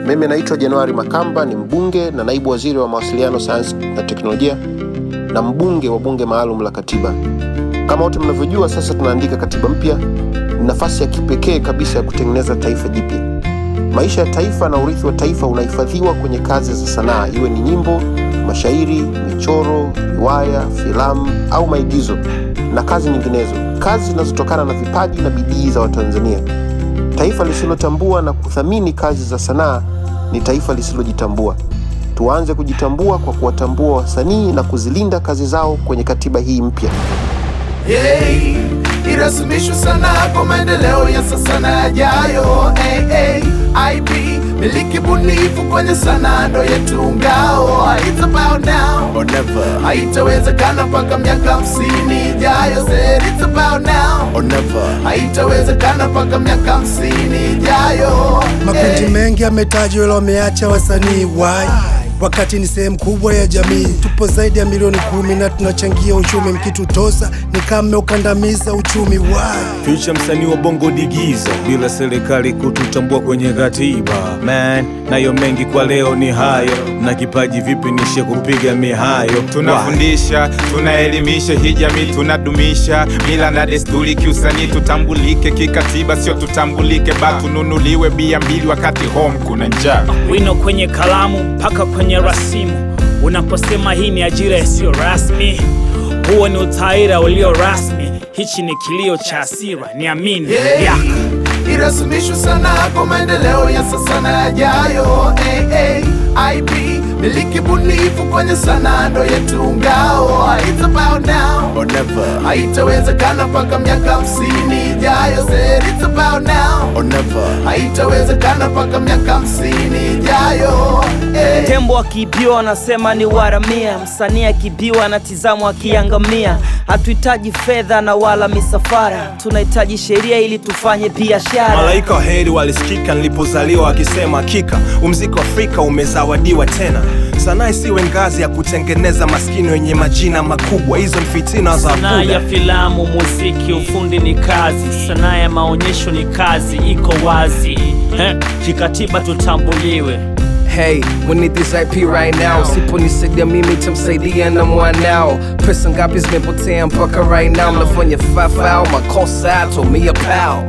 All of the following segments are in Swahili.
Mimi naitwa Januari Makamba, ni mbunge na naibu waziri wa mawasiliano, sayansi na teknolojia na mbunge wa bunge maalum la katiba. Kama wote mnavyojua, sasa tunaandika katiba mpya. Ni nafasi ya kipekee kabisa ya kutengeneza taifa jipya. Maisha ya taifa na urithi wa taifa unahifadhiwa kwenye kazi za sanaa, iwe ni nyimbo, mashairi, michoro, riwaya, filamu au maigizo na kazi nyinginezo, kazi zinazotokana na vipaji na bidii za Watanzania. Taifa lisilotambua na kuthamini kazi za sanaa ni taifa lisilojitambua. Tuanze kujitambua kwa kuwatambua wasanii na kuzilinda kazi zao kwenye katiba hii mpya. Hey, irasimishwe sana kwa maendeleo ya sasa na yajayo. Hey, hey, IB miliki bunifu kwenye sanaa ndo yetu ngao. It's about now or never, haitawezekana mpaka miaka hamsini ijayo. Said it's about now or never. haitawezekana mpaka miaka hamsini ijayo. Makundi Hey. mengi yametajwa ila wameacha wasanii why? Wakati ni sehemu kubwa ya jamii, tupo zaidi ya milioni kumi na tunachangia uchumi. Mkitutosa ni kama mmeukandamiza uchumi why? Future msanii wa bongo digiza bila serikali kututambua kwenye katiba man, nayo mengi kwa leo ni hayo, na kipaji vipi nishe kupiga mihayo tunafundisha tunaelimisha hii jamii tunadumisha mila na desturi kiusanii tutambulike kikatiba sio tutambulike ba tununuliwe bia mbili wakati home kuna njaa wino kwenye kalamu mpaka kwenye rasimu. Unaposema hii ni ajira isiyo rasmi, huo ni utaira ulio rasmi. Hichi ni kilio cha hasira, niamini Hey, yeah. irasimishwe sana kwa maendeleo ya sasa na yajayo. Hey, hey, IB miliki bunifu kwenye sanaa ndo yetu ngao. It's about now or never, haitawezekana mpaka miaka hamsini ijayo. Said it's about now or never. haitawezekana mpaka miaka hamsini ijayo. Hey. Tembo akiibiwa wanasema ni waramia, msanii akiibiwa anatizamwa akiangamia. Hatuhitaji fedha na wala misafara, tunahitaji sheria ili tufanye biashara. Malaika wa heri walisikika nilipozaliwa wakisema, hakika umziki wa Afrika umezawadiwa tena. Sanaa isiwe ngazi ya kutengeneza maskini wenye majina makubwa, hizo ni fitina za Sanaa ya Buda. filamu, muziki, ufundi ni kazi. Sanaa ya maonyesho ni kazi, iko wazi eh, kikatiba tutambuliwe. Hey, we need this IP right now. Usiponisaidia mimi tamsaidia na mwanao. Pesa ngapi zimepotea mpaka right now? Mnafanya fafao makosa tumia pao.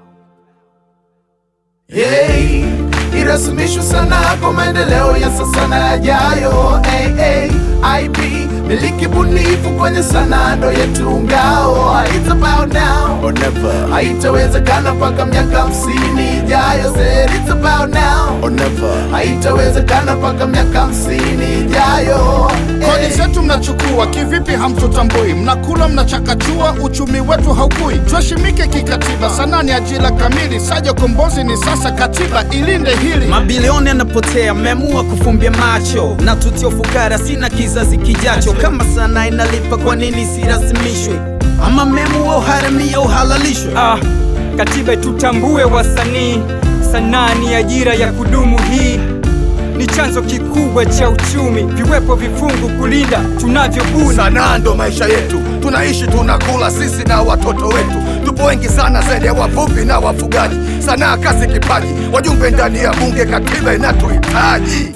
Hey, irasimishwe sana kwa maendeleo ya sasa na yajayo. Hey, hey, IB miliki bunifu kwenye sanaa ndo yetu ngao. It's about now Or never, haitawezekana mpaka miaka hamsini ijayo. Said it's about now or never. haitawezekana mpaka miaka hamsini ijayo. Kodi Hey. zetu mnachukua kivipi? Hamtutambui, mnakula mnachakachua, uchumi wetu haukui. Tuheshimike kikatiba, sanaa ni ajira kamili. Saja kombozi ni sasa, katiba ilinde hili. Mabilioni yanapotea, mmeamua kufumbia macho na tutio fukara, sina kizazi kijacho. Kama sanaa inalipa, kwa nini sirasimishwe? Ama mmeamua uharamia uhalalishwe? Ah, katiba tutambue wasanii, sanaa ni ajira ya kudumu. Hii ni chanzo kikubwa cha uchumi, viwepo vifungu kulinda tunavyobuni. Sanaa ndo maisha yetu, tunaishi tunakula sisi na watoto wetu. Tupo wengi sana zaidi ya wavuvi na wafugaji. Sanaa kazi, kipaji, wajumbe ndani ya bunge, katiba inatuhitaji.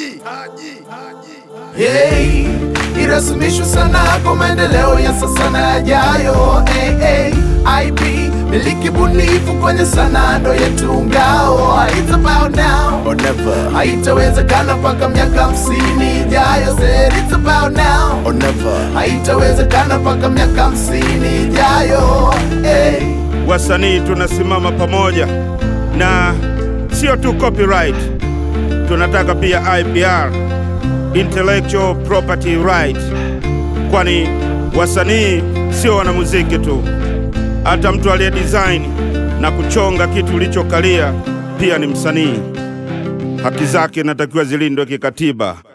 Hey, irasimishwe sana kwa maendeleo ya sasa na yajayo. Hey, hey, IB miliki bunifu kwenye sanaa ndo yetu ngao. It's about now Or never, haitawezekana mpaka miaka hamsini ijayo. Said it's about now or never. haitawezekana mpaka miaka hamsini ijayo. Hey. wasanii tunasimama pamoja na sio tu copyright, tunataka pia IPR, intellectual property right, kwani wasanii sio wanamuziki tu, hata mtu aliye design na kuchonga kitu ulichokalia pia ni msanii. Haki zake inatakiwa zilindwe kikatiba.